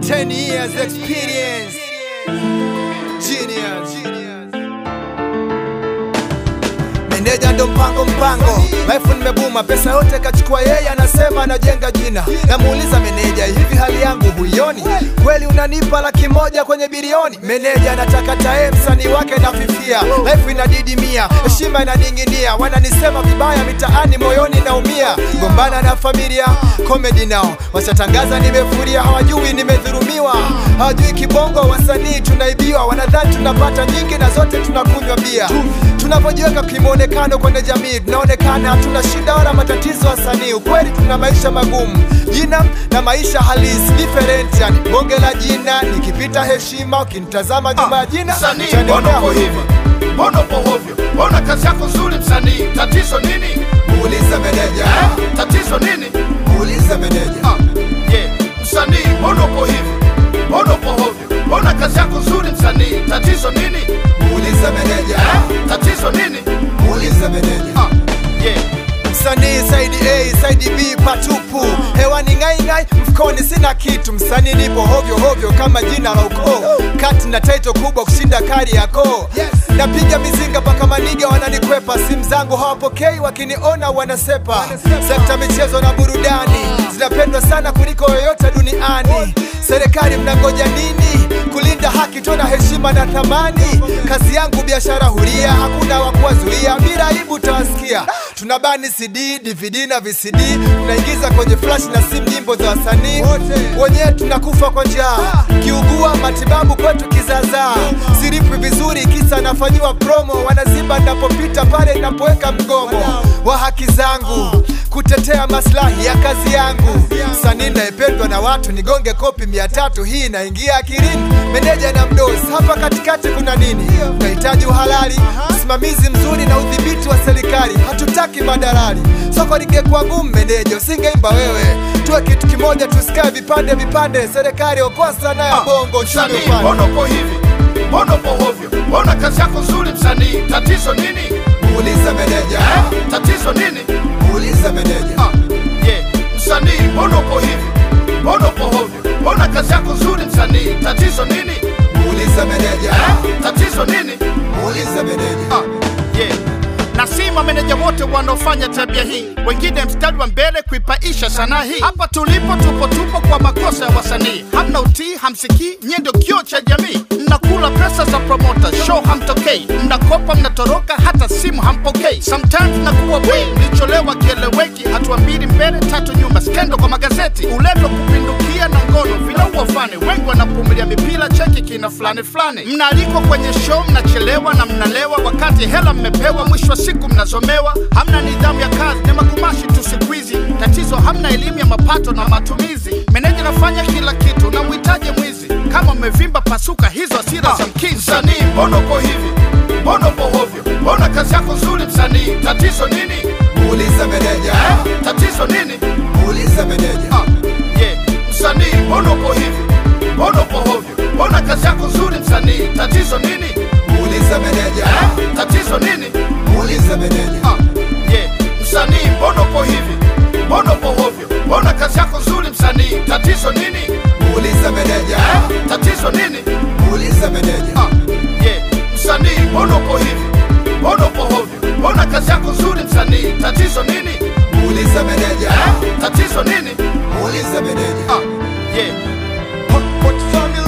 10 years experience. Genius. Meneja ndo mpango mpango, life nimebuma, pesa yote kachukua yeye, anasema anajenga jina. Namuuliza meneja, hivi hali yangu huioni? Kweli unanipa laki moja kwenye bilioni? Meneja anataka tae, msanii wake nafifia, life inadidimia, heshima inaning'inia, wananisema vibaya mitaani, moyoni naumia, gombana na familia, comedy nao washatangaza nimefuria, hawajui nimedhurumiwa, hawajui kibongo, wasanii tunaibiwa, wanadhani tunapata nyingi na zote tunakunywa bia tunapojiweka kimwonekano kwenye jamii tunaonekana hatuna shida wala matatizo wasanii ukweli tuna maisha magumu jina na maisha halisi different yani bonge la jina nikipita heshima ukinitazama nyuma ya jina Msanii, utanionea mbona uko huruma. hivi? Mbona uko hovyo? Mbona kazi yako nzuri msanii? Tatizo nini? muulize meneja Eh? Tatizo nini? muulize meneja Ah, yeah. Msanii, mbona uko hivi? Mbona uko hovyo? Mbona kazi yako nzuri msanii? Tatizo nini? muulize meneja Eh? Tatizo nini? muulize meneja Ah, yeah. msanii saidi A saidi B patupu hewani ngaingai mfukoni sina kitu msanii nipo hovyo hovyo kama jina la ukoo kati na taito kubwa kushinda kari yako napiga mizinga mpaka maniga wananikwepa simu zangu hawapokei wakiniona wanasepa sekta michezo na burudani zinapendwa sana kuliko yoyote duniani serikali mnangoja nini kulinda haki tona heshima na thamani kazi yangu biashara huria hakuna wa kuwazuia bila aibu utawasikia tunabani cd dvd na vcd tunaingiza kwenye flash na simu nyimbo za wasanii wenyewe tunakufa kwa njaa kiugua matibabu kwetu kizazaa siripwi vizuri kisa nafanyiwa promo wanaziba napopita pale napoweka mgomo wa haki zangu kutetea maslahi ya kazi yangu msanii naependwa na watu nigonge kopi mia tatu hii inaingia akilini meneja na mdosi hapa katikati kuna nini tunahitaji uhalali usimamizi mzuri na udhibiti wa serikali hatutaki madalali soko lingekuwa gumu meneja usingeimba wewe tuwe kitu kimoja tusikae vipande vipande serikali okoa sana ya bongo uchumi Msanii, upande mbona uko hivi? Mbona uko hovyo? Mbona kazi yako nzuri msanii? Tatizo nini? muulize meneja Eh? Tatizo nini? muulize meneja Ah, yeah. Msanii, mbona uko hivi? Mbona uko hovyo? Mbona kazi yako nzuri msanii? Tatizo nini? muulize meneja Eh? Tatizo nini? muulize meneja Ah, yeah. na si mameneja wote wanaofanya tabia hii, wengine mstari wa mbele kuipaisha sanaa hii. Hapa tulipo tupo tupo kwa makosa ya wasanii, hamna utii, hamsikii, nyie ndio kioo cha jamii. Mnakula pesa za promota, show hamtokei, mnakopa, mnatoroka, hata simu hampokei. Sometimes nakuwa bwi, mlicholewa kieleweki, hatua mbili mbele, tatu nyuma, skendo kwa magazeti, ulevi wa kupindukia na ngono vinaua fani, wengi wanapumilia mipira, cheki kina fulani fulani. Mnaalikwa kwenye show, mnachelewa na mnalewa, wakati hela mmepewa, mwisho wa siku mnazomewa. Hamna nidhamu ya kazi, ni magumashi tu siku hizi. Tatizo hamna elimu ya mapato na matumizi. Meneja nafanya kila kitu, na muhitaji mwizi. Kama umevimba pasuka, hizo hasira za mkizi. Msanii, mbona uko hivi? Mbona uko hovyo? Mbona kazi yako nzuri msanii? Tatizo nini? muulize meneja Eh? Tatizo nini? muulize meneja Ah, yeah. Msanii, mbona uko hivi? Mbona uko hovyo? Mbona kazi yako nzuri msanii? Tatizo nini? muulize meneja Eh? Tatizo nini? muulize meneja Ah, yeah. Msanii, mbona uko hivi? Mbona uko hovyo? Mbona kazi yako nzuri msanii? Tatizo nini? muulize meneja Eh? Tatizo nini? muulize meneja Ah, yeah. Msanii, mbona uko hivi? Mbona uko hovyo? Mbona kazi yako nzuri msanii? Tatizo nini? muulize meneja Eh? Tatizo nini? muulize meneja Ah, yeah. Hot Pot Family